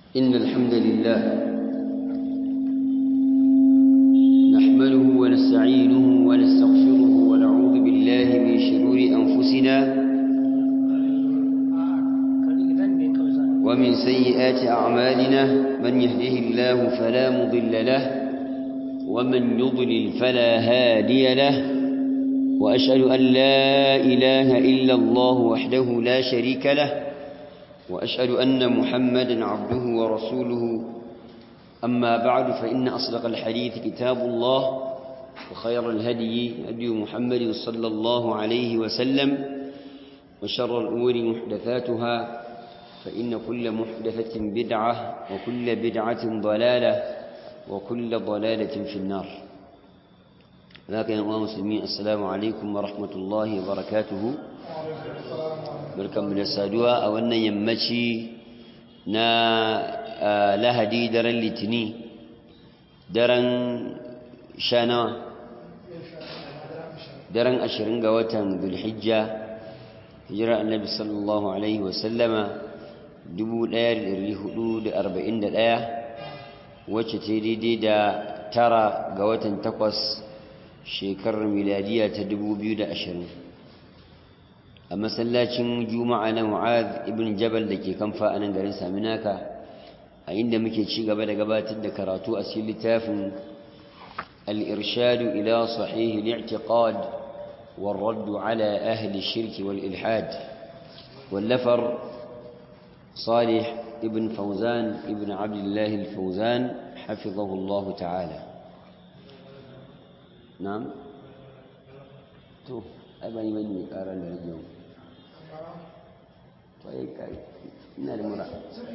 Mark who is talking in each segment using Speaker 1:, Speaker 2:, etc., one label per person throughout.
Speaker 1: إن الحمد لله نحمده ونستعينه ونستغفره ونعوذ بالله من شرور أنفسنا ومن سيئات أعمالنا من يهده الله فلا مضل له ومن يضلل فلا هادي له وأشهد أن لا إله إلا الله وحده لا شريك له وأشهد أن محمدا عبده ورسوله أما بعد فإن أصدق الحديث كتاب الله وخير الهدي هدي محمد صلى الله عليه وسلم وشر الأمور محدثاتها فإن كل محدثة بدعة وكل بدعة ضلالة وكل ضلالة في النار لكن يا مسلمين السلام عليكم ورحمة الله وبركاته barkanmu da saduwa a wannan yammaci na lahadi daren litini daren shanawa daren ashirin ga watan dulhijja hijira annabi sallallahu alaihi wasallama 1441 wacce ta daidai da tara ga watan takwas shekarar miladiya ta 2020 a masallacin juma'a na mu'ad ibn jabal da ke kamfa a nan garin saminaka a inda muke ci gaba da gabatar da karatu a cikin littafin al-irshadu ila sahih al-i'tiqad والرد على أهل الشرك والإلحاد واللفر صالح ابن فوزان ابن عبد الله الفوزان حفظه الله تعالى نعم تو أبني مني أرى اليوم طيب ina da mura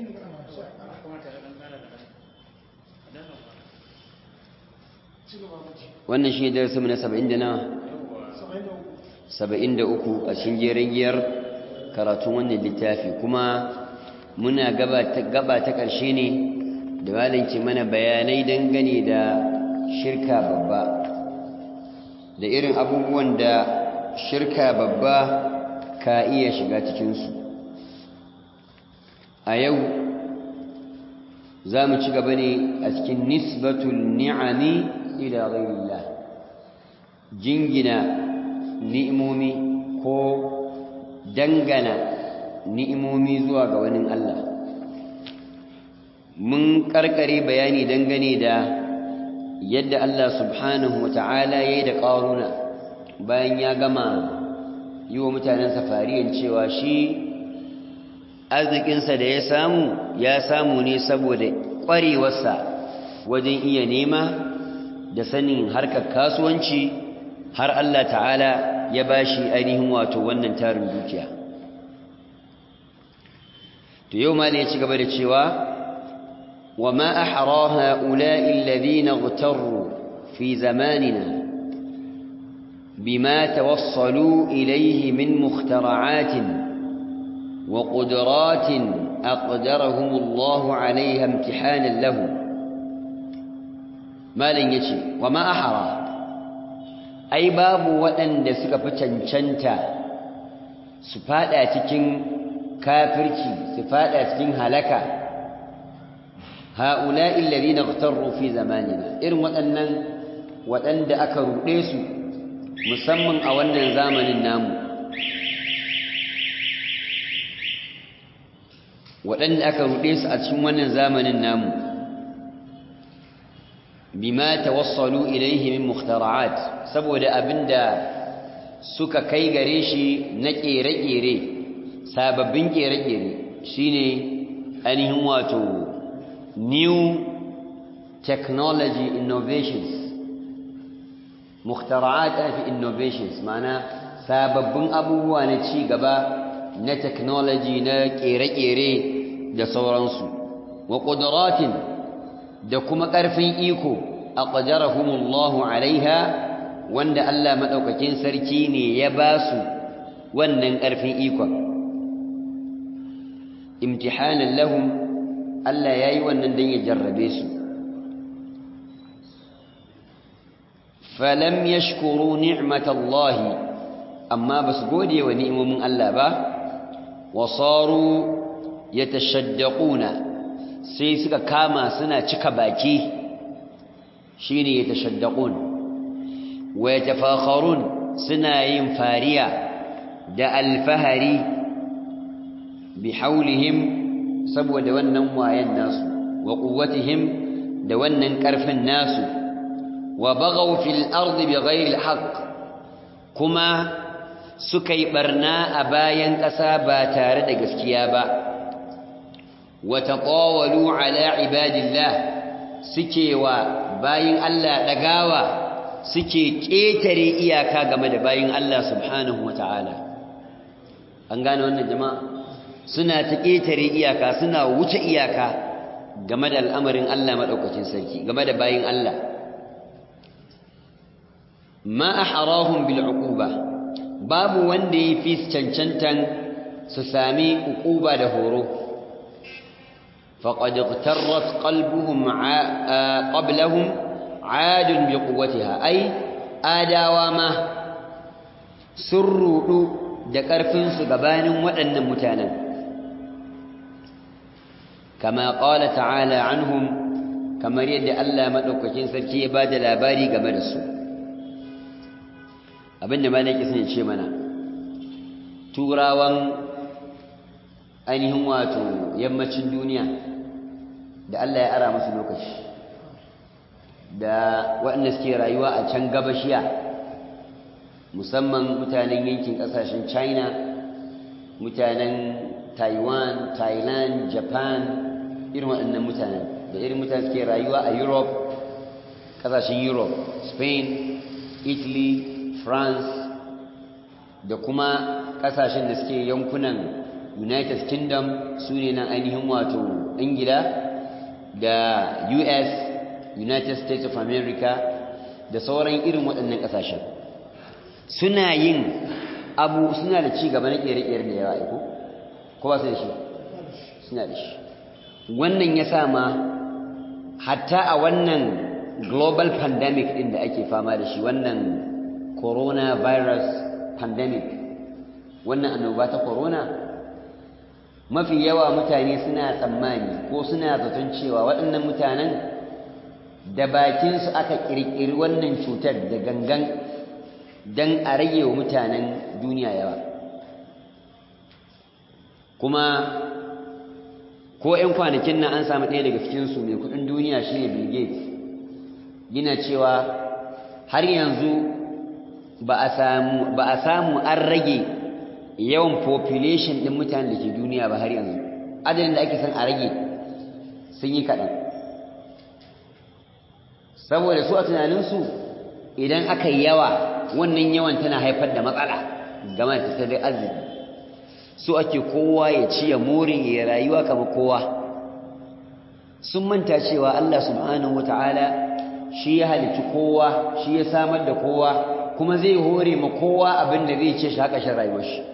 Speaker 1: wannan shi ne darasinmu na saba'in da nawa saba'in da uku a cikin jerin giyar karatun wannan littafi kuma muna gaba ta ƙarshe ne da malinci mana bayanai dangane da shirka babba da irin abubuwan da shirka babba ka iya shiga cikinsu a yau za mu ci gaba ne a cikin nisbatul ni'ami ila ghairillah jingina ni'imomi ko dangana ni'imomi zuwa ga wani Allah mun karkare bayani dangane da yadda Allah subhanahu wa ta'ala ya yi da ƙaruna bayan ya gama yi wa mutanen safariyan cewa shi arzikinsa da ya samu ya samu ne saboda ƙwarewarsa wajen iya nema da sanin harkar kasuwanci har Allah ta'ala ya ba shi ainihin wato wannan tarin dukiya to yau ma ne ya ci gaba da cewa wa ma ahra ha'ula'i alladhina ightarru fi zamanina bima tawassalu ilayhi min mukhtara'atin وقدرات أقدرهم الله عليها امتحانا لهم ما لن يشي وما أحرى أي باب وأن دسك فتنشنتا سفادا تكين كافرتي سفادا تكين هلكا هؤلاء الذين اغتروا في زماننا إرم وأن وأن أكروا ليسوا مسمى أولا زامن النامو waɗanda aka ruɗe su a cikin wannan zamanin namu bima tawassalu ilaihi min mukhtara'at saboda abinda suka kai gare shi na ƙere-ƙere sababbin ƙere-ƙere shine ainihin wato new technology innovations mukhtara'at fi innovations mana sababbin abubuwa na ci gaba na technology na kere-kere da sauransu wa ƙuduratin da kuma ƙarfin iko a ƙajarahumullahu alaiha wanda Allah maɗaukakin sarki ne ya ba su wannan ƙarfin ikon imtihanan lahum Allah ya yi wannan don ya jarrabe su falam yashkuru ni'matallahi amma ba su gode wa ni'imomin Allah ba وصاروا يتشدقون sai suka kama suna cika baki shine yatashaddaqun wa yatafakharun suna yin fariya da alfahari bihaulihim saboda wannan wayan nasu wa quwwatihim da wannan karfin nasu wa baghaw fil ardi bighairi alhaq kuma suka yi barna a bayan ƙasa ba tare da gaskiya ba wa taqawalu ala ibadillah suke wa bayin Allah dagawa suke ƙetare iyaka game da bayin Allah subhanahu wata'ala an gane wannan jama'a suna ta ƙetare iyaka suna wuce iyaka game da al'amarin Allah maɗaukacin sarki game da bayin Allah ma a harahun bil'uquba babu wanda ya fi cancantan su sami uquba da horo faƙad ƙtarrat ƙalbuhun ƙablahun adun bi quwwatiha ai adawa ma sun rudu da ƙarfin su gabanin waɗannan mutanen kama qala ta'ala anhum kamar yadda Allah madaukakin sarki ya bada labari game da su abinda malaki sun ce mana turawan ainihin wato yammacin duniya da Allah ya ara musu lokaci da waɗanda suke rayuwa a can gabashiya musamman mutanen yankin ƙasashen china mutanen taiwan thailand japan irin waɗannan mutanen da irin mutane suke rayuwa a europe ƙasashen europe spain italy france da kuma ƙasashen da suke yankunan united kingdom su ne nan ainihin wato ingila da us united states of america da sauran irin waɗannan ƙasashen suna yin abu suna da ci gaba na ƙere-ƙere da yawa iko ko ba su da shi suna da shi wannan ya sa ma hatta a wannan global pandemic ɗin da ake fama da shi wannan coronavirus pandemic wannan annoba ta corona mafi yawa mutane suna tsammani ko suna zaton cewa waɗannan mutanen da bakinsu aka ƙirƙiri wannan cutar da gangan don a rage wa mutanen duniya yawa kuma ko 'yan kwanakin nan an samu ɗaya daga cikinsu mai kudin duniya shi ne bill gates yana cewa har yanzu ba a samu an rage yawan population ɗin mutanen da ke duniya ba har yanzu adadin da ake son a rage sun yi kaɗan saboda su a tunaninsu idan aka yi yawa wannan yawan tana haifar da matsala game da tattalin arziki su ake kowa ya ci ya more ya rayuwa kama kowa sun manta cewa Allah subhanahu wata'ala shi ya halicci kowa shi ya samar da kowa kuma zai hore ma kowa abin da zai ce shi haka shan rayuwar shi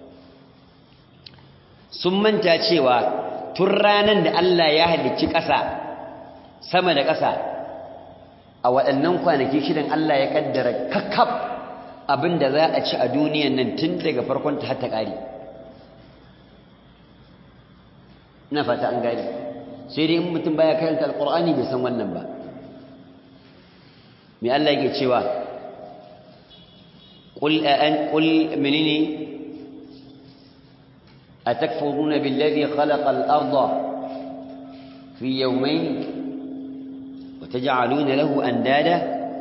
Speaker 1: sun manta cewa tun ranar da Allah ya halicci ƙasa sama da ƙasa a waɗannan kwanaki shidan Allah ya ƙaddara kakkaf abin da za a ci a duniyan nan tun daga farkon ta hatta ƙari ina fata an gani sai dai in mutum baya karanta alƙur'ani bai san wannan ba me Allah yake cewa qul an qul menene atakfuruna billadhi khalaqa al-ardha fi yawmayn wa taj'aluna lahu andada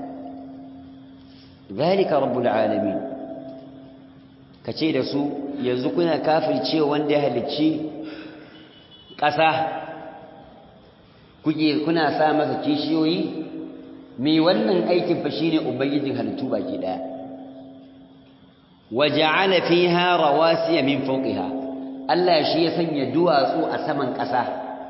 Speaker 1: zalika rabbul alamin kace da su yanzu kuna kafircewa wanda ya halicci ƙasa kuke kuna sa masa kishiyoyi mai wannan aikin fa shine ubangijin halittu baki daya waja'ala fiha rawasiya min fawqiha Allah shi ya sanya duwatsu a saman ƙasa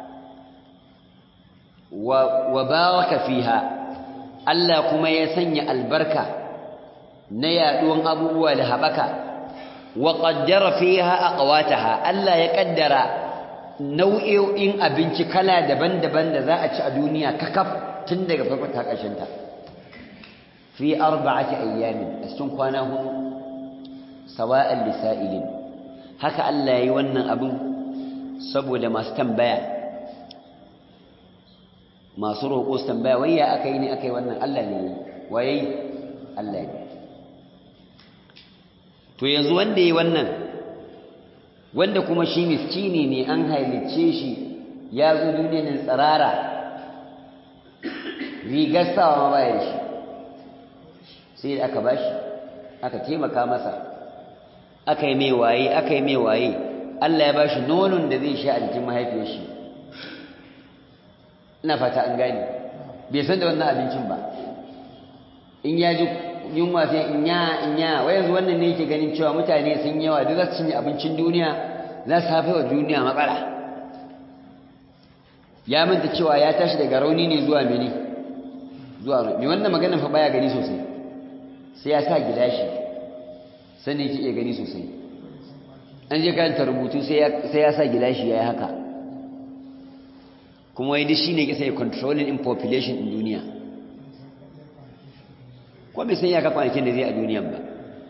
Speaker 1: wa baraka fiha Allah kuma ya sanya albarka na yaduwan abubuwa da habaka wa qaddara fiha aqwataha Allah ya kaddara nau'o'in abinci kala daban-daban da za a ci a duniya kakaf tun daga farkon ta ƙarshen ta fi arba'ati ayyamin a cikin kwana hudu sawa'an lisa'ilin haka Allah yayi wannan abin saboda masu tambaya masu roƙo su tambaya wai ya aka yi ne aka yi wannan Allah ne waye Allah ne to yanzu wanda yi wannan wanda kuma shi miskini ne an halicce shi ya zo duniyar tsirara rigar sawa ma baya shi sai da aka bashi aka taimaka masa aka yi mai waye aka yi mai waye Allah ya bashi nonon da zai sha a jikin mahaifiyar shi ina fata an gani bai san da wannan abincin ba in ya ji yunwa sai in ya in ya wai yanzu wannan ne yake ganin cewa mutane sun yawa duk za su cinye abincin duniya za su haifar wa duniya matsala ya manta cewa ya tashi daga rauni ne zuwa mene zuwa mai wannan maganin fa baya gani sosai sai ya sa gilashi sannan yake iya gani sosai an je karanta rubutu sai ya sa gilashi ya yi haka kuma wai duk shi ne kisa ya controlling in population in duniya ko bai san ya ka kwanakin da zai a duniyan ba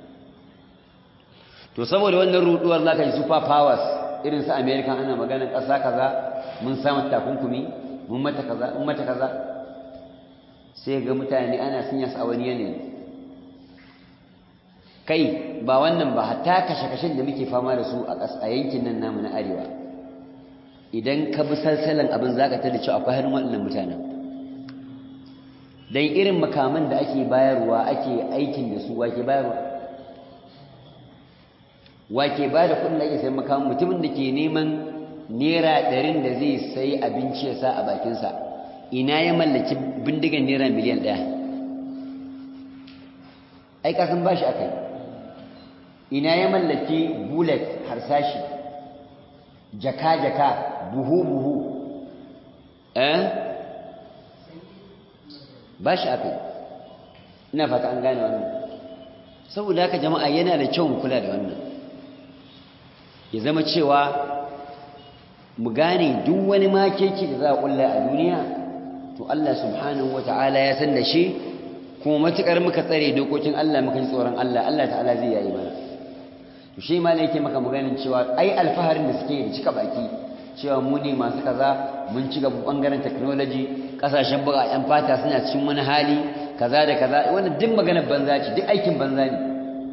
Speaker 1: to saboda wannan ruduwar za ka ji super powers irin su america ana maganin ƙasa kaza mun samu takunkumi mun mata kaza mun mata kaza sai ga mutane ana sun yasa a wani yanayi kai ba wannan ba hatta kashe-kashen da muke fama da su a yankin nan namu na arewa idan ka bi salsalan abin za ka tada cewa akwai hannun waɗannan mutanen don irin makaman da ake bayarwa ake aikin da su wake bayarwa wake ba da kudin da ake sayan makaman mutumin da ke neman naira ɗarin da zai sayi abinci ya sa a bakinsa ina ya mallaki bindigan naira miliyan ɗaya ai kasan ba shi aka yi ina ya mallaki bullet harsashi jaka-jaka buhu-buhu eh ba shi aka yi ina fata an gane wannan saboda haka jama'a yana da kyau mu kula da wannan ya zama cewa mu gane duk wani makeki da za a kulla a duniya to Allah subhanahu wata'ala ya san da shi kuma matukar muka tsare dokokin Allah muka ji tsoron Allah Allah ta'ala zai yayi mana to shi ma ne yake maka maganin cewa ai alfaharin da suke da cika baki cewa mu ne masu kaza mun ci gaba bangaren technology kasashen buga yan fata suna cikin wani hali kaza da kaza wannan duk maganar banza ce duk aikin banza ne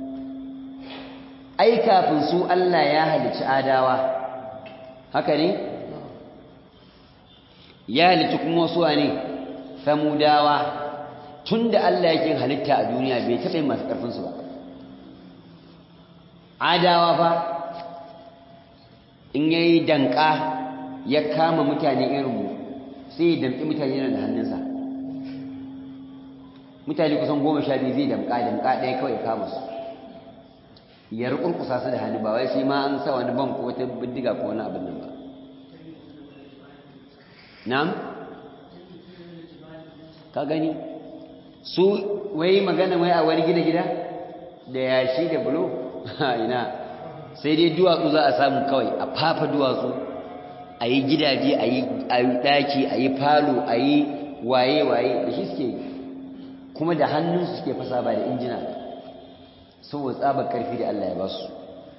Speaker 1: ai kafin su Allah ya halicci adawa haka ne ya halicci kuma wasu ne samudawa tunda Allah yake halitta a duniya bai taɓa yin masu ƙarfin su ba adawa fa in yayi danka ya kama mutane irin mu sai ya damƙi mutane yana da hannunsa mutane kusan goma sha biyu zai damƙa damƙa ɗaya kawai ya kama su ya rukurkusa su da hannu ba wai sai ma an sa wani ban ko wata bindiga ko wani abin nan ba na'am ka gani su wai magana wai a wani gida gida da yashi da bulo ina sai dai duwatsu za a samu kawai a fafa duwatsu a yi gidaje a yi ɗaki a yi falo a yi waye-waye da shi suke kuma da hannunsu suke fasa ba da injina saboda tsabar ƙarfi da Allah ya ba su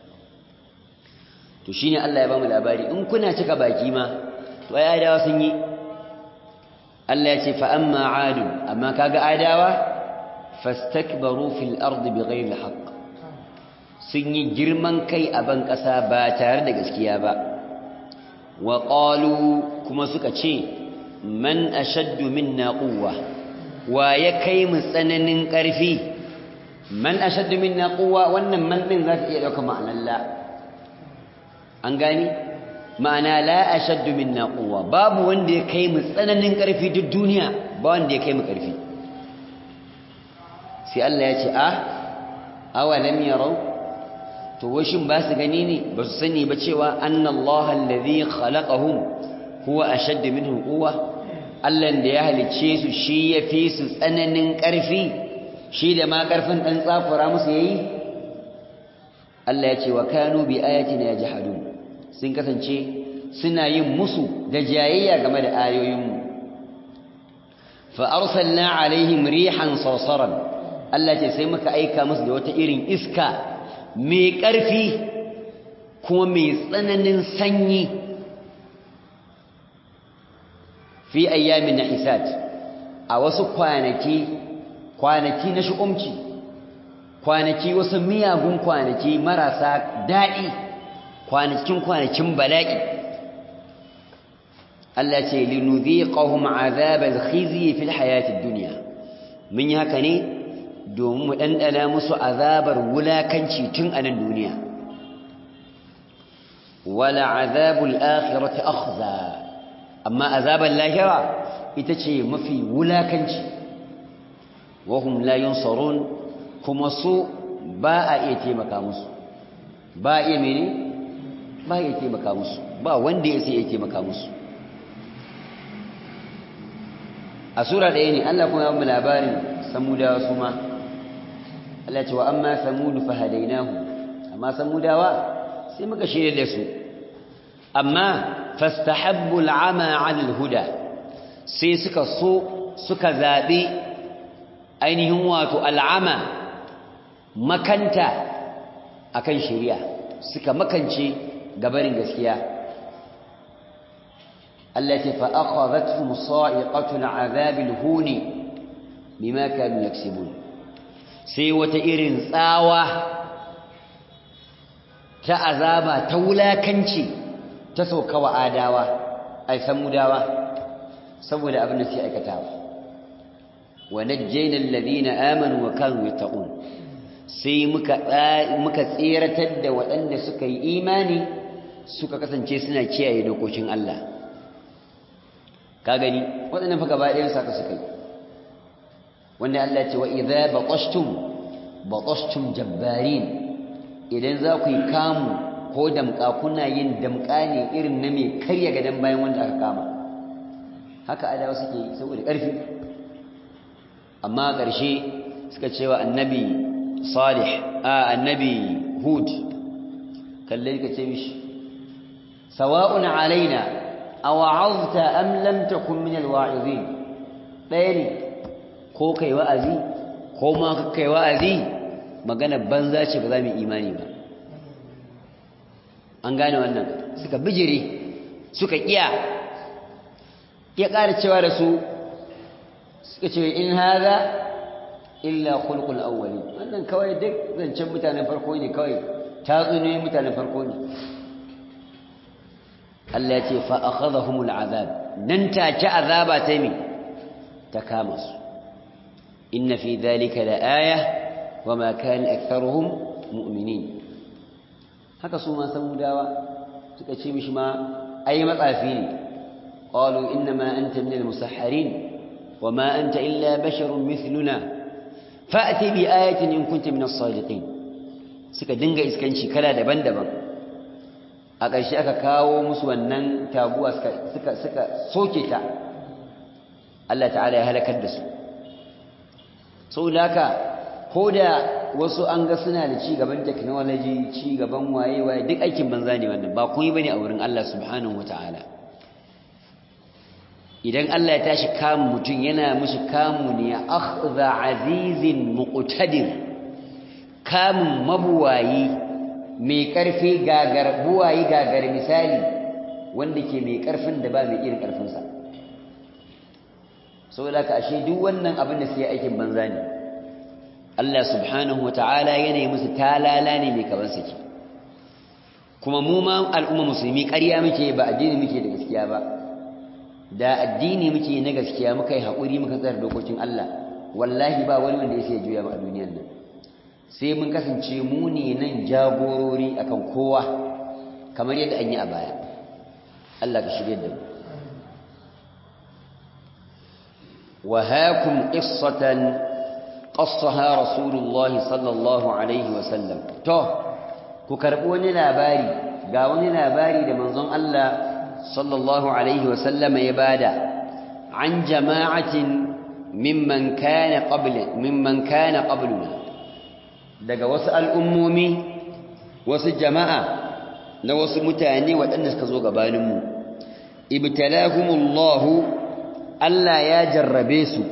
Speaker 1: to shine Allah ya ba mu labari in kuna cika baki ma to ai adawa sun yi Allah ya ce fa amma adu amma kaga adawa fastakbaru fil ardi bighayri alhaq sun yi girman kai a ban ƙasa ba tare da gaskiya ba wa qalu kuma suka ce man ashaddu minna quwwa wa ya kai mu tsananin ƙarfi man ashaddu minna quwwa wannan man din za ta iya dauka ma'anar la an gani ma'ana la ashaddu minna quwwa babu wanda ya kai mu tsananin ƙarfi duk duniya ba wanda ya kai mu ƙarfi sai Allah ya ce a awalam yarau to washin ba su gani ne ba su sani ba cewa annallaha allazi khalaqahum huwa ashaddu minhum quwwa Allah da ya halicce su shi ya fi su tsananin ƙarfi shi da ma ƙarfin ɗan tsakura musu yayi Allah ya ce wa kanu bi ayatina yajhadun sun kasance suna yin musu da jayayya game da ayoyinmu fa arsalna alaihim rihan sarsaran Allah ce sai muka aika musu da wata irin iska mai ƙarfi kuma mai tsananin sanyi fi ayyamin nahisat a wasu kwanaki kwanaki na shu'umci kwanaki wasu miyagun kwanaki marasa daɗi kwanakin kwanakin bala'i Allah ce linudhiqahum azabal khizyi fil hayatid dunya mun yi haka ne domin mu dandana musu azabar wulakanci tun a nan duniya wala azabul akhirati akhza amma azabal lahira ita ce mafi wulakanci wahum la yunsarun kuma su ba a iya taimaka musu ba a iya mene ba a iya taimaka musu ba wanda ya sai ya taimaka musu a sura ɗaya ne Allah kuma ya mu labarin samudawa su ma Allah ce wa amma samudu fa hadainahu amma samudawa sai muka shirya da su amma fastahabbu al'ama 'ala al-huda sai suka so suka zabi ainihin wato al'ama makanta akan shari'a suka makance gabarin gaskiya التي فأخذتهم صائقة العذاب الهون بما كانوا يكسبون سيوة إرن ثاوة تأذابا تولا كنشي تسوك وآداوة أي سموداوة سوى لأبن في أكتاوة ونجينا الذين آمنوا وكانوا يتقون sai muka tseratar da waɗanda suka yi imani suka kasance suna kiyaye dokokin Allah ka gani waɗannan fa gaba ɗayan saka suka yi wanda Allah ce wa idza baqashtum baqashtum jabbarin idan za ku yi kamu ko damƙa kuna yin damƙa ne irin na mai karya gadan bayan wanda aka kama haka adawa suke yi saboda ƙarfi amma ƙarshe suka ce wa annabi salih a annabi hud kalle ka ce mishi sawa'un alaina awa'azta am lam takun min alwa'izin ɗaya ne ko kai wa'azi ko ma kai wa'azi magana banza ce ba za mu imani ba an gane wannan suka bijire suka kiya ya ƙara cewa da su suka ce in haza illa khulqul awwalin wannan kawai duk zancen mutanen farko ne kawai tatsuniyoyin mutanen farko ne Allah ya ce fa akhadhahumul azab nan take azaba ta mi ta kama su inna fi dhalika laaya wama kana aktharuhum mu'minin haka su ma samudawa suka ce mishi ma ai matsafi ne qalu inma anta min al-musahharin wama anta illa basharun mithluna fa'ti bi ayatin in kunta min as-sadiqin suka dinga iskanci kala daban-daban a ƙarshe aka kawo musu wannan taguwa suka suka soke ta Allah ta'ala ya halakar da su saboda haka ko da wasu an ga suna da ci gaban technology ci gaban waye waye duk aikin banza ne wannan ba kun yi bane a wurin Allah subhanahu wataala idan Allah ya tashi kamun mutum yana mishi kamu ne akhdha azizin muqtadir kamun mabuwayi mai ƙarfi gagar buwayi gagar misali wanda ke mai ƙarfin da ba mai irin ƙarfinsa saboda ka ashe duk wannan abin da sai aikin banza ne Allah subhanahu wata'ala yana yi musu talala ne mai kaban saki kuma mu ma al'umma musulmi ƙarya muke ba addini muke da gaskiya ba da addini muke na gaskiya muka yi haƙuri muka tsara dokokin Allah wallahi ba wani wanda ya sai juya mu a duniyar nan sai mun kasance mu ne nan jagorori akan kowa kamar yadda an yi a baya Allah ka shirye da mu wa hakum qissatan qassaha rasulullahi sallallahu alaihi wa sallam to ku karbi wani labari ga wani labari da manzon Allah sallallahu alaihi wa sallam ya bada an jama'atin mimman kana qabla mimman kana qabluna daga wasu al'ummomi wasu jama'a na wasu mutane waɗanda suka zo gabaninmu ibtalahumullahu Allah ya jarrabe su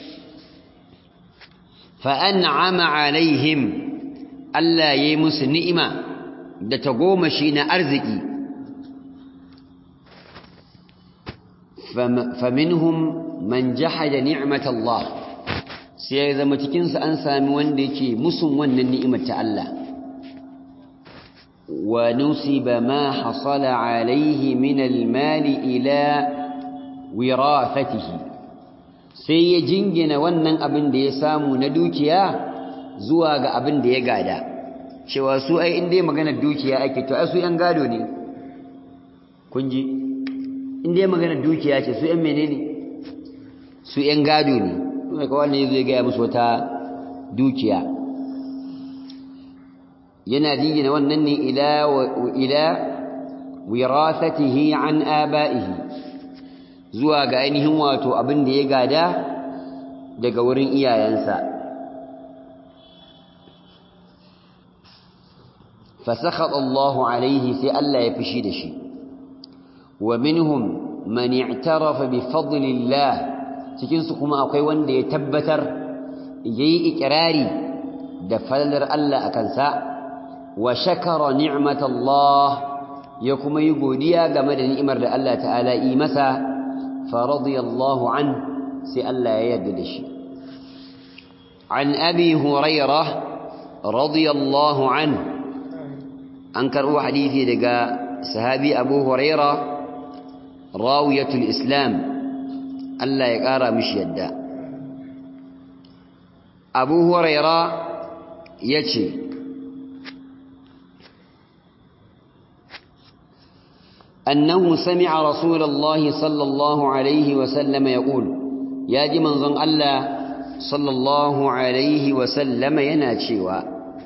Speaker 1: fa'an'ama alaihim Allah ya yi musu ni'ima da tagomashi na arziki faminhum man jahada ni'mat Allah sai ya zama cikin su an sami wanda yake musun wannan ni'imar ta Allah wa nusiba ma hasala alayhi min al-mali ila wirafatihi sai ya jingina wannan abin da ya samu na dukiya zuwa ga abin da ya gada cewa su ai in dai maganar dukiya ake to ai su yan gado ne kun ji in dai maganar dukiya ce su yan menene su yan gado ne kuma kawai ne zai gaya musu wata dukiya yana jingina wannan ne ila ila wirasatihi an aba'ihi zuwa ga ainihin wato abin da ya gada daga wurin iyayensa فسخط الله عليه سي الله يفشي دشي ومنهم من اعترف بفضل الله cikin su kuma akwai wanda ya tabbatar yayi ikrari da falalar Allah akan sa wa shakara ni'matallah ya kuma yi godiya game da ni'imar da Allah ta'ala yi masa fa radiyallahu an sai Allah ya yarda da shi an abi hurairah radiyallahu anhu an karɓo hadisi daga sahabi abu huraira rawiyatul islam Allah ya ƙara mishi yadda abu huraira ya ce أنه سمع رسول الله صلى الله عليه وسلم يقول يا دي منظم الله صلى الله عليه وسلم يناتشيوا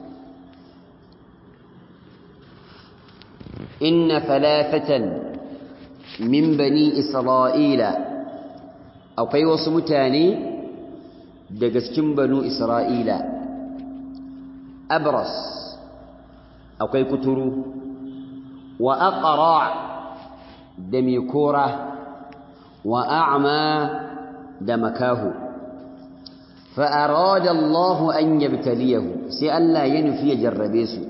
Speaker 1: إن ثلاثة من بني إسرائيل أو كي وصمتاني دقسكم بنو إسرائيل أبرص أو كي كتروا وأقرع دميكورة وأعمى دمكاه فأراد الله أن يبتليه سألا ينفي جربيسه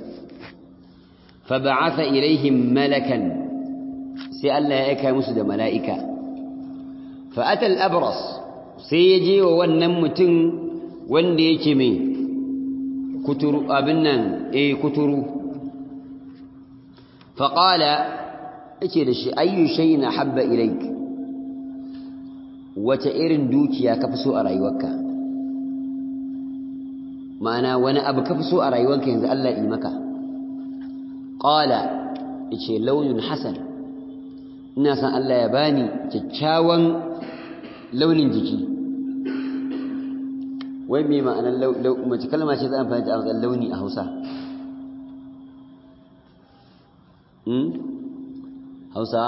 Speaker 1: فبعث إليهم ملكا سألا يأكى مسد ملائكة فأتى الأبرص سيجي ونمتن وانديكمي كتر أبنا إيه كتر فقال إيش أي شيء أحب إليك وتئر دوكيا كفسو أرأيوك معنى وانا أبو كفسو أرأيوك ينزل الله إيمكا qala yace launin hasan ina san Allah ya bani kyakkyawan launin jiki wai me ma'anar mace kalma ce za a amfani da amsar launi a Hausa hmm Hausa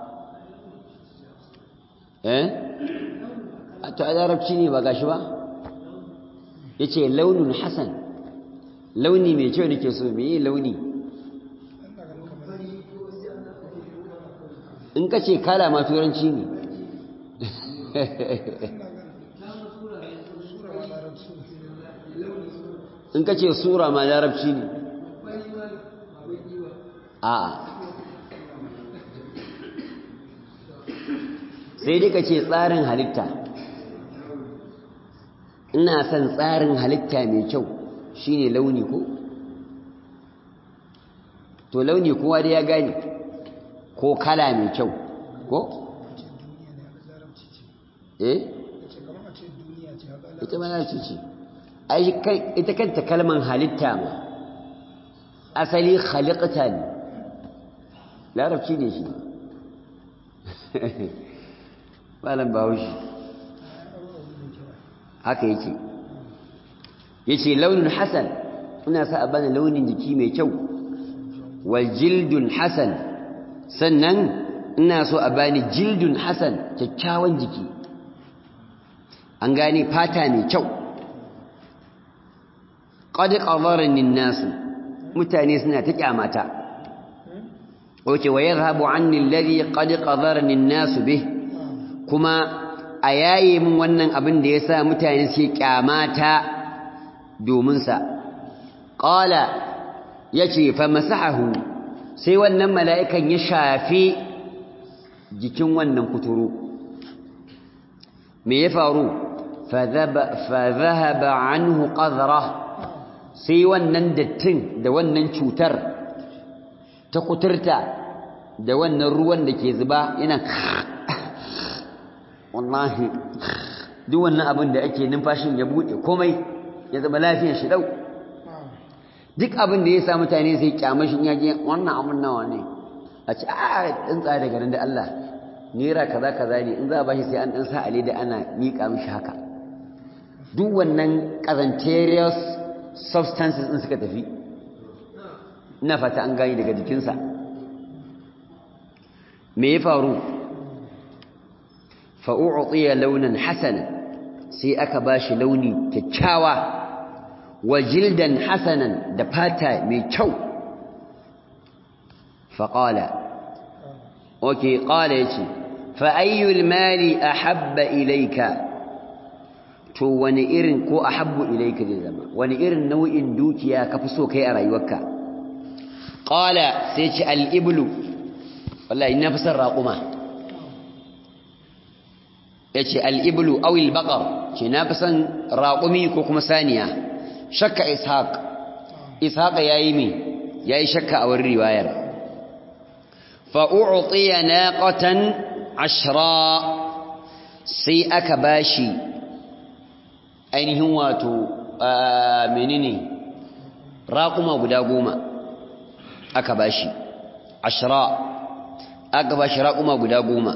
Speaker 1: eh a to a larabci ne ba gashi ba yace launin hasan launi mai kyau nake so me launi in ka ce kala ma turanci ne in ka ce sura ma larabci ne a'a sai dai ka ce tsarin halitta ina son tsarin halitta mai kyau shine launi ko to launi kowa da ya gane ko kala mai kyau ko? eh? ita ma larabci ce ita kanta kalman halitta ma asali khaliqta ne larabci ne shi malam bahaushe haka yake yace launin hasan ina sa a bani launin jiki mai kyau wal jildun hasan sannan ina so a bani jildun hasan kyakkyawan jiki an gane fata mai kyau qad qadarani an-nas mutane suna ta kyamata oke wa yadhhabu anni alladhi qad qadarani an-nas bih kuma a yaye min wannan abin da yasa mutane suke kyamata domin sa qala yace fa masahahu sai wannan mala'ikan ya shafi jikin wannan kuturu me ya faru fa dhahaba anhu qadra sai wannan dattin da wannan cutar ta kuturta da wannan ruwan da ke zuba yana wallahi duk wannan abin da ake numfashin ya bude komai ya zama lafiyar shi dau duk abin da ya sa mutane sai kyamashin ya je wannan abin nawa ne a ce a ɗin tsaya daga nan da Allah naira kaza kaza ne in za a bashi sai an ɗan sa ale da ana miƙa mishi haka duk wannan ƙazanterious substances ɗin suka tafi ina fata an gani daga jikinsa me ya faru fa'u'utiya launin hasana sai aka bashi launi kyakkyawa wa jildan hasanan da fata mai kyau faƙala oke ƙala ya ce fa'ayyul mali a habba ilaika to wani irin ko a habbu ilaika zai zama wani irin nau'in dukiya ka fi so kai a rayuwarka ƙala sai ce al'iblu wallahi na fi son raƙuma ya ce al'iblu awil baƙar ce na fi son raƙumi ko kuma saniya shakka ishaq ishaq ya yi mi ya yi shakka a wurin riwayar fa'u'utiya naqatan ashra sai aka bashi ainihin wato menene raƙuma guda goma aka bashi ashra aka bashi raƙuma guda goma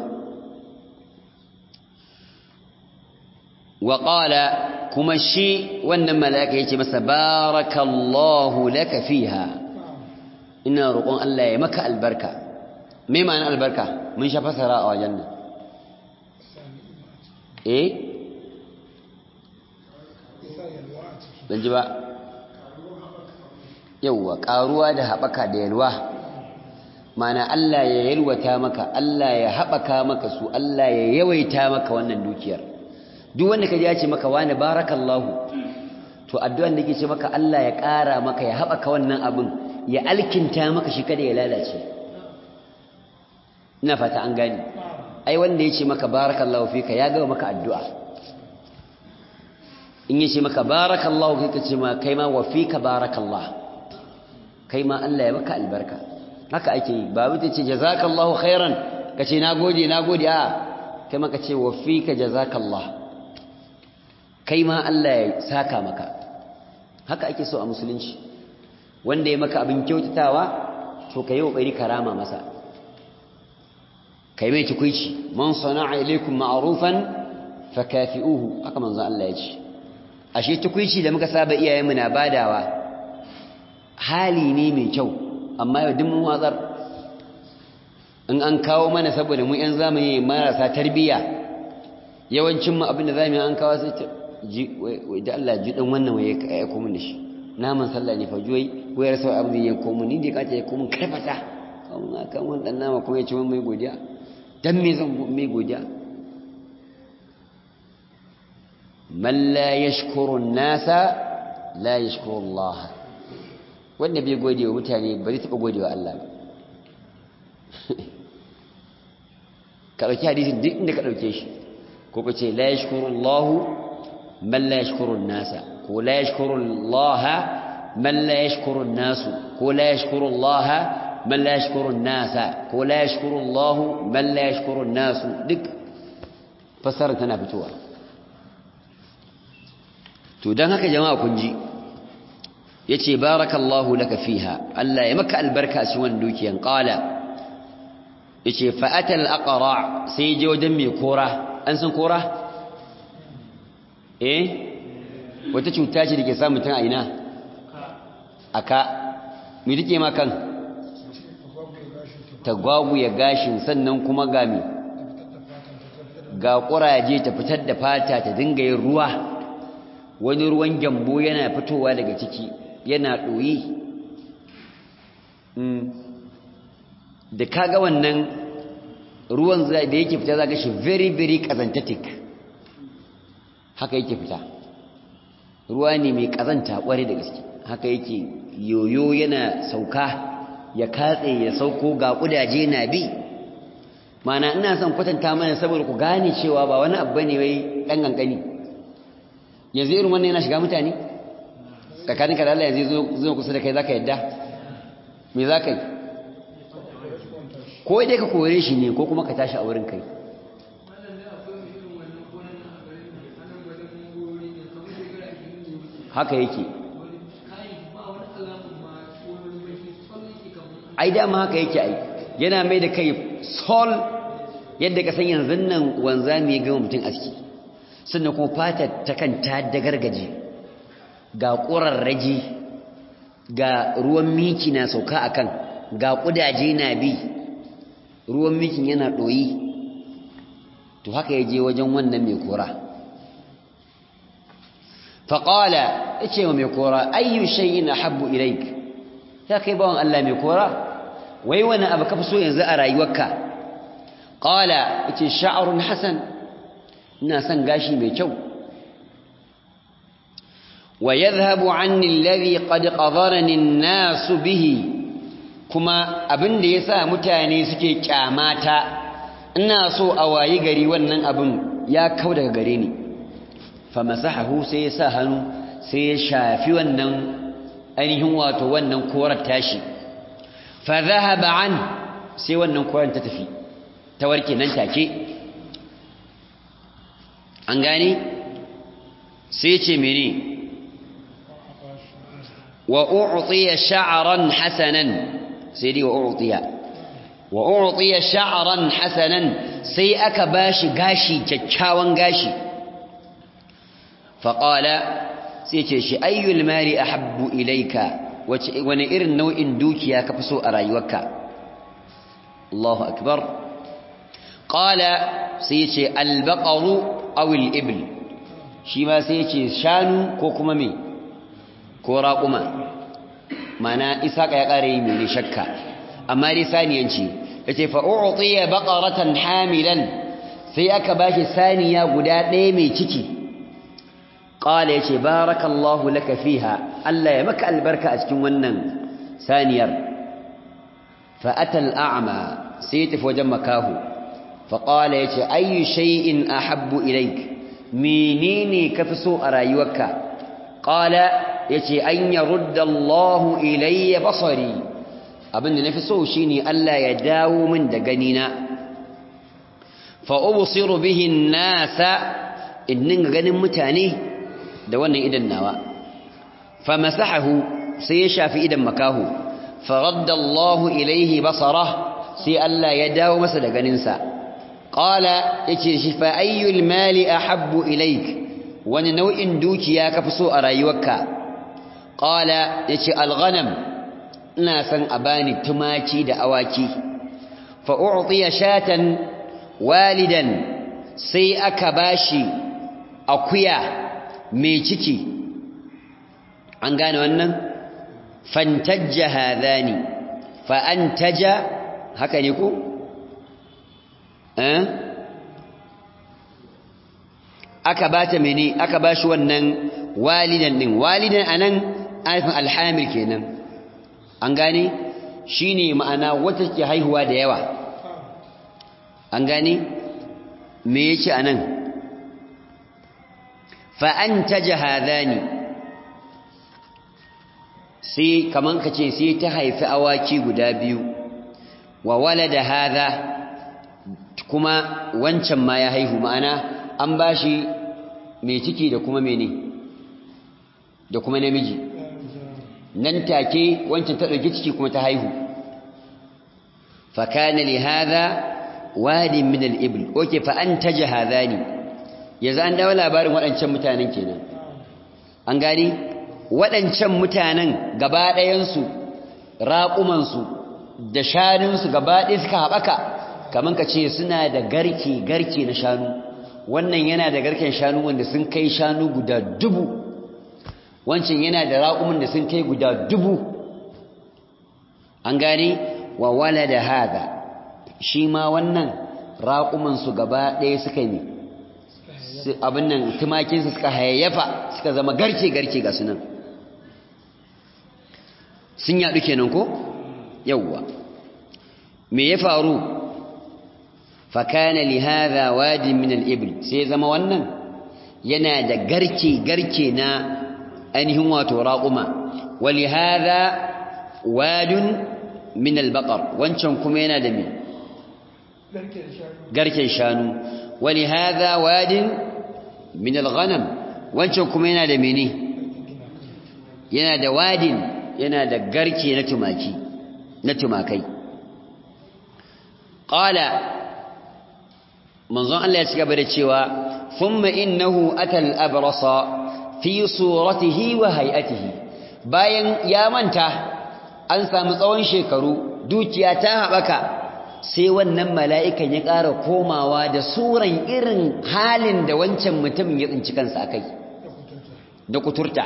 Speaker 1: wa qala kuma shi wannan mala'ika yace masa barakallahu laka fiha ina roƙon Allah ya maka albarka me ma'anar albarka mun sha fasara a wajen nan eh ban ji ba yauwa ƙaruwa da haɓaka da yalwa mana Allah ya yalwata maka Allah ya haɓaka maka su Allah ya yawaita maka wannan dukiyar duk wanda ka ji ya ce maka wani barakallahu to addu'an da ke ce maka Allah ya ƙara maka ya haɓaka wannan abin ya alkinta maka shi kada ya lalace ina fata an gani ai wanda ya ce maka barakallahu fika ya gaba maka addu'a in ya ce maka barakallahu fika ce ma kai ma wa fika barakallah kai ma Allah ya maka albarka haka ake yi ba wuce ce jazakallahu khairan ka ce nagode nagode a kai ma ka ce wa fika jazakallah kai ma Allah ya saka maka haka ake so a musulunci wanda ya maka abin kyautatawa to ka yi ƙoƙari karama masa kai mai tukuici man sana'a ilaikum ma'rufan fakafi'uhu haka manzon Allah ya ce ashe tukuici da muka saba iyayenmu na badawa hali ne mai kyau amma yau duk mun watsar in an kawo mana saboda mu yan zamani marasa tarbiyya yawancin mu abin da zamu yi an kawo sai da Allah ji dan wannan waye ka aiko mun da shi naman sallah ne fa juwai ko ya rasa abin da ya komo ni da kace ya komo karfata kan kan wannan nama kuma ya ci mun mai godiya dan me zan mai godiya man la yashkuru an-nasa la yashkuru Allah wanda bai gode wa mutane ba zai taba gode wa Allah ba ka dauki hadisin duk inda ka dauke shi ko ka ce la yashkuru Allah man la yashkuru an-nasa ko la yashkuru Allah man la yashkuru an-nas ko la yashkuru Allah man la yashkuru an-nasa ko la yashkuru Allah man la yashkuru an-nas duk fasara tana fitowa to dan haka jama'a kun ji yace barakallahu laka fiha Allah ya maka albarka a cikin wannan dukiyan qala yace fa atal aqra sai je wajen mai kora an san kora eh wata cuta ce dake samu mutum a ina aka me take ma kan ta ya gashin sannan kuma ga mi ga kuraje ta fitar da fata ta dinga yin ruwa wani ruwan gyambo yana fitowa daga ciki yana ɗoyi da kaga wannan ruwan da yake fita za shi very very kazantatic haka yake fita ruwa ne mai kazanta kware da gaske haka yake yoyo yana sauka ya katse ya sauko ga kudaje na bi mana ina son kwatanta mana saboda ku gane cewa ba wani abu ne wai dan gangani yanzu irin wannan yana shiga mutane tsakanin ka da Allah yanzu zo kusa da kai zaka yadda me zaka yi ko dai ka kore shi ne ko kuma ka tashi a wurin kai haka yake ai dama haka yake ai yana mai da kai sol yadda ka san yanzu nan wanzami ya gama mutum aski sannan kuma fata ta kan ta dagargaje ga ƙurarraji ga ruwan miki na sauka akan ga ƙudaje na bi ruwan mikin yana ɗoyi to haka ya je wajen wannan mai kora faƙala ya ce wa mai kora ayyu shayi na habbu ilaik ya kai bawan Allah mai kora wai wani abu ka fi so yanzu a rayuwarka ƙala ya ce sha'arun hasan ina son gashi mai kyau wa yadhhabu anni alladhi qad qadarani an-nas bihi kuma abin da yasa mutane suke kyamata ina so a wayi gari wannan abin ya kau daga gare ni fa masahahu sai ya sa hannu sai ya shafi wannan ainihin wato wannan korar tashi fa dhahaba an sai wannan korar ta tafi ta warke nan take an gane sai ce mene wa u'tiya sha'ran hasanan sai dai wa u'tiya wa u'tiya sha'ran hasanan sai aka bashi gashi kyakkyawan gashi fa qala sai ce shi ayyul mali ahabbu ilayka wace wani irin nau'in dukiya ka fi so a rayuwarka Allahu akbar qala sai ce al-baqaru aw al-ibl shi ma sai ce shanu ko kuma me ko raƙuma mana isaka ya ƙara yi mai shakka amma dai saniyanci ya ce fa'u'utiya baƙaratan hamilan sai aka ba shi saniya guda ɗaya mai ciki ƙala ya ce barakallahu laka fiha Allah ya maka albarka a cikin wannan saniyar fa'atal a'ama sai ya tafi wajen makahu faƙala ya ce ayyu shay'in ahabbu ilaik menene ka fi so a rayuwarka ƙala yace an yarudda Allahu ilayya basari abinda nafi so shine Allah ya dawo min da ganina fa ubsiru bihi an-nasa innin ganin mutane da wannan idan nawa fa masahahu sai ya shafi idan makahu fa radda Allahu ilayhi basara sai Allah ya dawo masa da ganinsa qala yace shi fa ayyul mali ahabbu ilayk wani nau'in dukiya kafi so a rayuwarka qala yace alghanam ina san a bani tumaki da awaki fa u'tiya shatan walidan sai aka bashi akuya mai ciki an gane wannan fantajja hadani fa antaja haka ne ko eh aka bata mene aka bashi wannan walidan din walidan anan alifin alhamil kenan an gane shine ma'ana wata ke haihuwa da yawa an gane me yake anan fa antaja hadani sai kaman kace sai ta haifi awaki guda biyu wa walada hadha kuma wancan ma ya haihu ma'ana an bashi mai ciki da kuma mene da kuma namiji nan take wancan ta dauki ciki kuma ta haihu fa kana li hadha wadin min al-ibl oke fa antaja hadani yanzu an dawo labarin waɗancan mutanen kenan an gani waɗancan mutanen gaba ɗayansu raƙumansu da shanunsu gaba ɗaya suka haɓaka kamar ka ce suna da garke garke na shanu wannan yana da garken shanu wanda sun kai shanu guda dubu wancan yana da raƙumin da sun kai guda dubu an gane wa wala da haga shi ma wannan raƙumansu gaba ɗaya suka yi abin nan tumakinsu suka hayayyafa suka zama garke-garke ga sunan sun yaɗu kenan ko? yauwa me ya faru fakana li hadha wadin min al-ibl sai zama wannan yana da garke garke na ainihin wato raquma wali hadha wadun min al-baqar wancan kuma yana da me garken shanu wali hadha wadin min al-ghanam wancan kuma yana da mene yana da wadin yana da garke na tumaki na tumakai qala manzon Allah ya ci gaba da cewa thumma innahu atal abrasa fi suratihi wa hay'atihi bayan ya manta an samu tsawon shekaru dukiya ta haɓaka sai wannan mala'ikan ya ƙara komawa da suran irin halin da wancan mutumin ya tsinci kansa akai da kuturta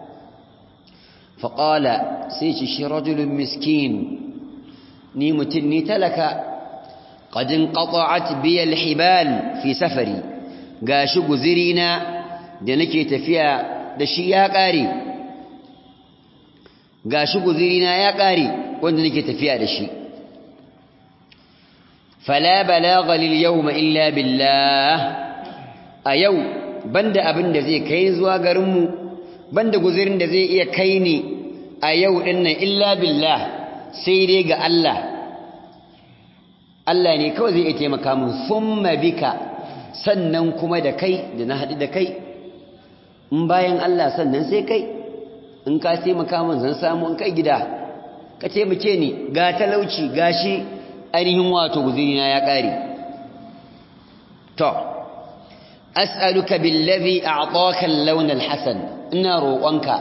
Speaker 1: faƙala sai ci shi rajulun miskin ni mutum ni talaka ƙadin ƙaƙa'at biyar hibal fi safari ga shi guzirina da nake tafiya da shi ya ƙare ga shi guzirina ya ƙare wanda nake tafiya da shi fala balagha lil yawma illa billah a yau banda abin da zai kai zuwa garinmu banda guzirin da zai iya kai ni a yau dinnan illa billah sai dai ga Allah Allah ne kawai zai iya taimaka min thumma bika sannan kuma da kai da na haɗu da kai in bayan Allah sannan sai kai in ka taimaka min zan samu in kai gida ka taimake ni ga talauci gashi ainihin wato guzirina ya ƙare to as'aluka billazi a'taka al-lawn al-hasan ina roƙonka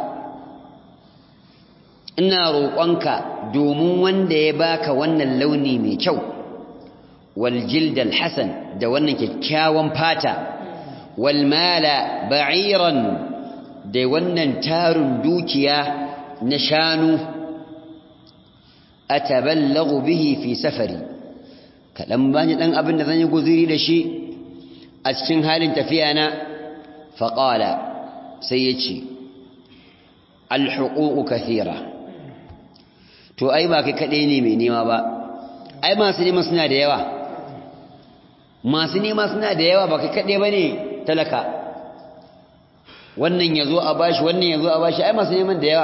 Speaker 1: ina roƙonka domin wanda ya baka wannan launi mai kyau wal jild al-hasan da wannan kyakkyawan fata wal mala ba'iran da wannan tarun dukiya na shanu ataballagu bihi fi safari kadan bani dan abin da zan yi guzuri da shi a cikin halin tafiya na faqala sai yace alhuququ kathira to ai ba kai kade ne mai nema ba ai masu nema suna da yawa masu nema suna da yawa ba kai kade bane talaka wannan yazo a bashi wannan yazo a bashi ai masu neman da yawa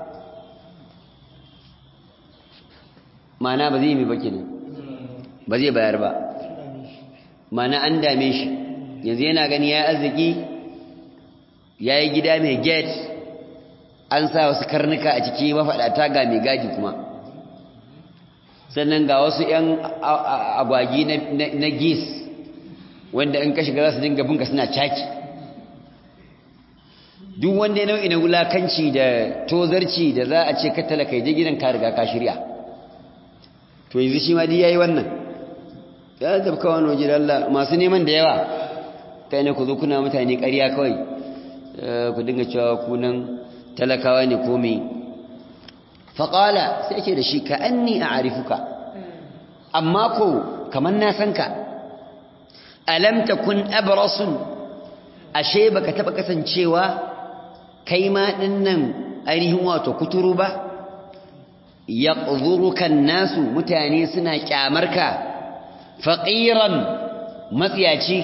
Speaker 1: mana ba zai yi ba kenan ba zai bayar ba mana an dame shi yanzu yana gani ya arziki ya yi gida mai gate an sa wasu karnuka a ciki mafaɗata ga mai gadi kuma sannan ga wasu 'yan agwagi na gis wanda in ka shiga za su dinga bunka suna caki duk wanda ya nau'i na wulakanci da tozarci da za a ce ka talaka je gidan ka riga ka shirya to yanzu shi ma yayi wannan ya zabka wani waje da Allah masu neman da yawa kai ne ku zo kuna mutane ƙarya kawai ku dinga cewa kunan talakawa ne ko me faqala sai ce da shi ka anni a'rifuka amma ko kaman na san ka alam takun abrasun ashe baka taba kasancewa kai ma dinnan ainihin wato kuturu ba yaqdhuruka nasu mutane suna kyamarka faqiran matsiyaci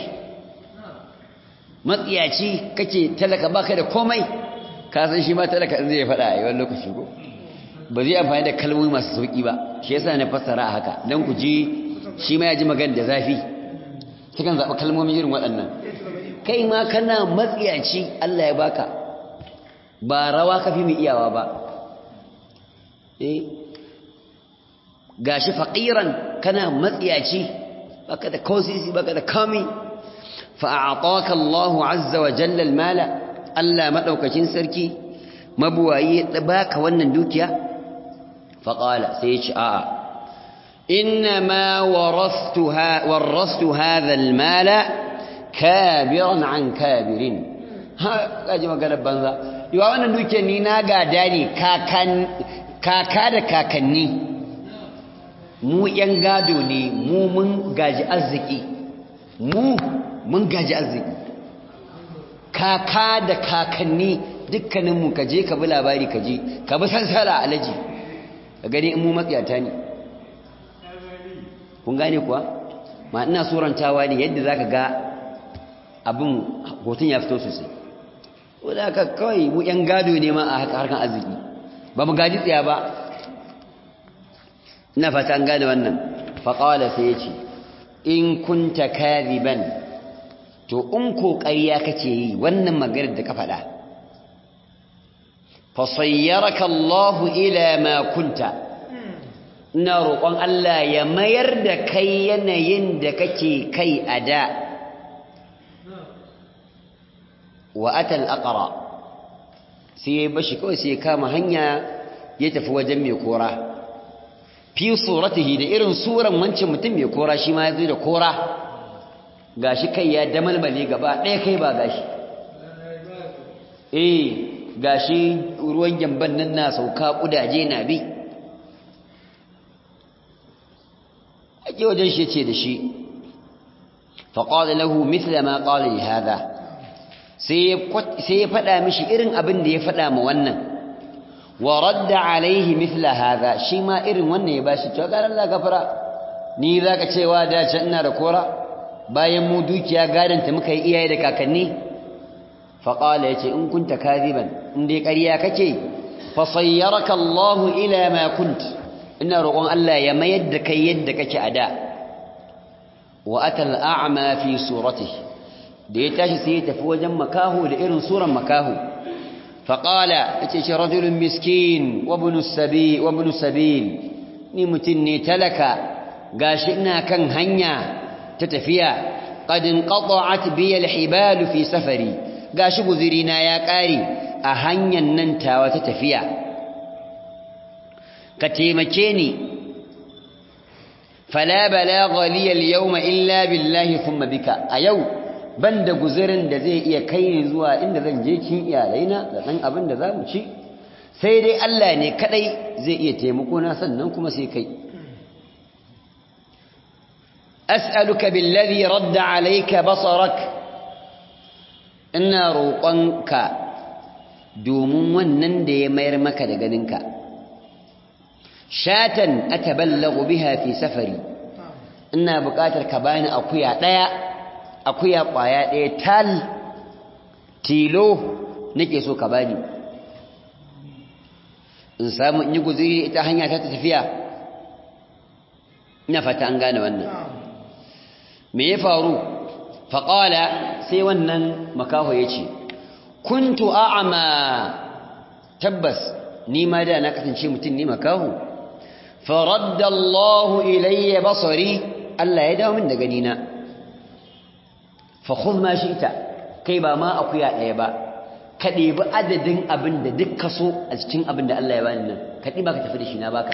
Speaker 1: matsiyaci kake talaka baka da komai ka san shi ma talaka zai faɗa a yawan lokaci ko ba zai amfani da kalmomi masu sauki ba shi yasa na fassara a haka dan ku ji shi ma ya ji magana da zafi kikan zaɓi kalmomi irin waɗannan kai ma kana matsiyaci Allah ya baka ba rawa ka fi mu iyawa ba eh gashi faqiran kana matsiyaci baka da kosisi baka da kami fa a'taka Allah azza wa jalla al-mala Allah madaukakin sarki mabuwayi ya baka wannan dukiya fa qala sai ya ce a'a inna ma warathtuha warathtu hadha al-mala kabiran an kabirin ha kaji magana banza yawa wannan dukiyar ni na gada ne kaka da kakanni mu ‘yan gado ne mu mun gaji arziki mu mun gaji arziki kaka da kakanni dukkaninmu ka je ka bi labari ka je ka bi sansara alaji ka gani in mu matsiyata ne kun gane kuwa ma ina surantawa ne yadda zaka ga abin hoton ya fito sosai wadda aka kawai mu yan gado ne ma a harkar arziki ba mu gaji tsaya ba ina fata an gane wannan faƙawala sai ya ce in kunta kariban to in ƙoƙariya kake yi wannan maganar da ka faɗa fasayyaraka Allahu ila ma kunta ina roƙon Allah ya mayar da kai yanayin da kake kai a da wa atal aqra sai ya bashi kawai sai ya kama hanya ya tafi wajen mai kora fi suratihi da irin suran wancan mutum mai kora shi ma ya zo da kora gashi kai ya damalmale gaba ɗaya kai ba gashi eh gashi ruwan gyamban nan na sauka kudaje na bi ake wajen shi ce da shi faƙaɗa lahu mithla ma ƙaɗa li hada sai ya faɗa mishi irin abin da ya faɗa ma wannan wa radda alaihi mithla hada shi ma irin wannan ya bashi cewa garan la gafara ni zaka cewa da can ina da kora bayan mu dukiya gadanta muka yi iyaye da kakanni faƙala ya ce in kunta kaziban in dai ƙarya kake fasayyaraka Allahu ila ma kunt ina roƙon Allah ya mayar da kai yadda kake a da wa atal a'ma fi suratihi da ya tashi sai ya tafi wajen makaho da irin suran makaho faƙala yace shi rajulun miskin wa ibn sabil wa ibn sabil ni mutun ne talaka gashi ina kan hanya ta tafiya qad inqata'at bi al-hibal fi safari gashi guzirina ya ƙare a hanyar nan tawa ta tafiya ka taimake ni fala balagha li al-yawma illa billahi thumma bika a yau banda guzirin da zai iya kai ni zuwa inda zan je kin iyalaina da dan abin da zamu ci sai dai Allah ne kadai zai iya taimako na sannan kuma sai kai as'aluka billazi radda alayka basarak ina roƙonka domin wannan da ya mayar maka da ganinka shatan ataballagu biha fi safari ina buƙatar ka bani akuya ɗaya akuya ƙwaya ɗaya tal tilo nake so ka bani in samu in yi guziri ita hanya ta tafiya ina fata an gane wannan me ya faru faƙala sai wannan makaho ya ce kuntu a'ama tabbas ni ma da na kasance mutum ne makaho faradda Allahu ilayya basari Allah ya dawo min da ganina fa khudh ma shi'ta kai ba ma akuya ɗaya ba ka ɗebi adadin abin da duk ka so a cikin abin da Allah ya bani nan ka ɗiba ka tafi da shi na baka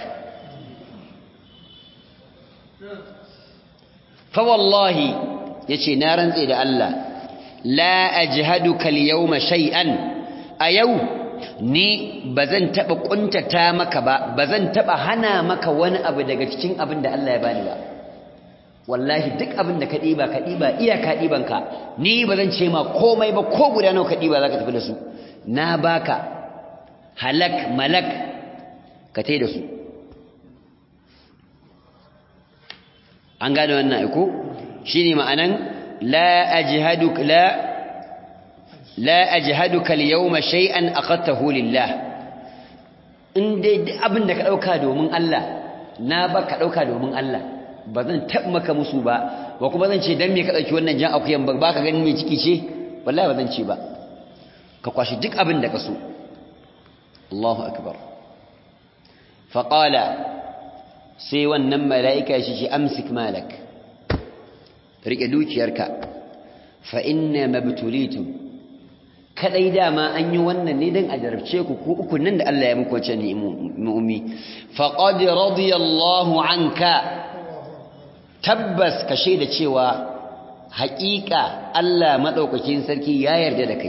Speaker 1: fa wallahi yace na rantse da Allah la ajhaduka al-yawma shay'an a yau ni bazan taba kuntata maka ba bazan taba hana maka wani abu daga cikin abin da Allah ya bani ba wallahi duk abin da ka diba ka diba iyaka dibanka ni bazan ce ma komai ba ko guda nawa ka diba zaka tafi da su na baka halak malak ka tai da su an gane wannan aiko shine ma'anan la ajhaduk la la ajhaduka al-yawma shay'an aqadtahu lillah in dai duk abin da ka dauka domin Allah na ba ka dauka domin Allah ba zan tab maka musu ba ba kuma zan ce dan me ka dauki wannan jan akuyan ba ba ka ganin me ciki ce wallahi ba zan ce ba ka kwashi duk abin da ka so Allahu akbar fa qala sai wannan mala'ika shi shi amsik malak rike dukiyarka fa inna mabtulitum kadai dama an yi wannan ne dan a jarabce ku ku uku nan da Allah ya muku wace ni mu'mi faqad radiyallahu anka tabbas ka shaida cewa haƙiƙa Allah madaukakin sarki ya yarda da kai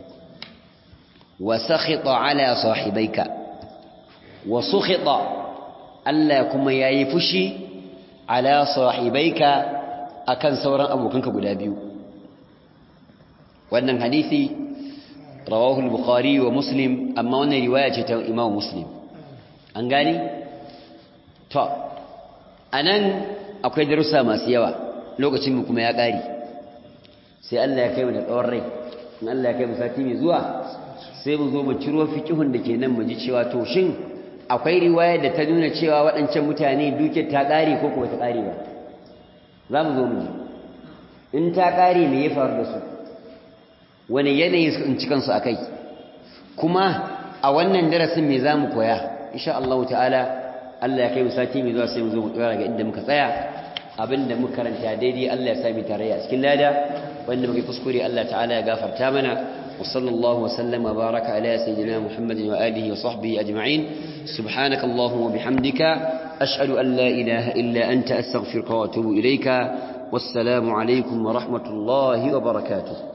Speaker 1: wa sakhita ala sahibaika wa sukhita Allah kuma yayi fushi ala sahibaika akan sauran abokanka guda biyu wannan hadisi rawahu al-bukhari wa muslim amma wannan riwaya ce ta imam muslim an gani to anan akwai darussa masu yawa lokacin mu kuma ya ƙare sai Allah ya kai mu da tsawon rai in Allah ya kai mu sati mai zuwa sai mu zo mu ciro fiqhun da ke nan mu ji cewa to shin akwai riwaya da ta nuna cewa waɗancan mutane duke ta ƙare ko kuma ta ƙare ba za mu zo mu ji in ta ƙare me ya faru da su wani yanayi su in cikansu a kai kuma a wannan darasin me za mu koya insha Allah ta'ala Allah ya kai mu sati mai zuwa sai mu zo mu tsara ga inda muka tsaya abinda muka karanta daidai Allah ya sami tarayya cikin lada wanda muke kuskure Allah ta'ala ya gafarta mana wa sallallahu wa sallama baraka ala sayyidina Muhammadin wa alihi wa sahbihi ajma'in subhanaka allahumma wa bihamdika ashhadu an la ilaha illa anta astaghfiruka wa atubu ilayka wassalamu alaikum wa rahmatullahi wa barakatuh